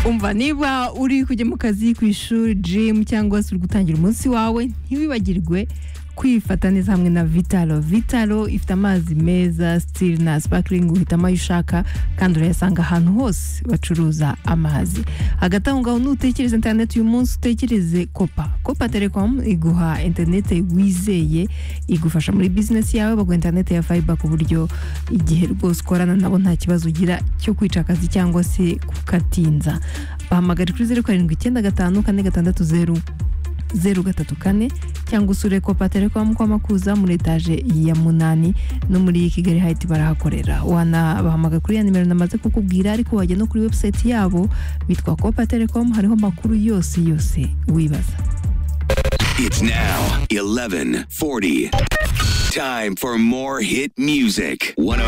umva niba uri kujya mu kazi ku ishuri jimu cyangwa se uri gutangira umunsi wawe ntiwibagirwe kwifata neza hamwe na vitalo vitalo ifite amazi meza sitiri na sipakiringi uhitamo ayo ushaka kandi urayasanga ahantu hose bacuruza amazi hagati aho ngaho nutekereze interineti uyu munsi utekereze kopa kopa telekomu iguha interineti wizeye igufasha muri bizinesi yawe baguha interineti ya fayiba ku buryo igihe rwose ukorana nabo nta kibazo ugira cyo kwica akazi cyangwa se kukatinza bahamagara kuri zeru karindwi icyenda gatanu kane gatandatu zeru zeru gatatu kane cyangwa usure kopa telekomu kwa makuza muri etaje ya munani no muri kigali hayiti barahakorera wanabahamagara kuri ya nimero namaze kukubwira ariko wajya no kuri webusayiti yabo bitwa kopa telekomu hariho amakuru yose yose wibaza It's now 1140. Time for more hit music. 102.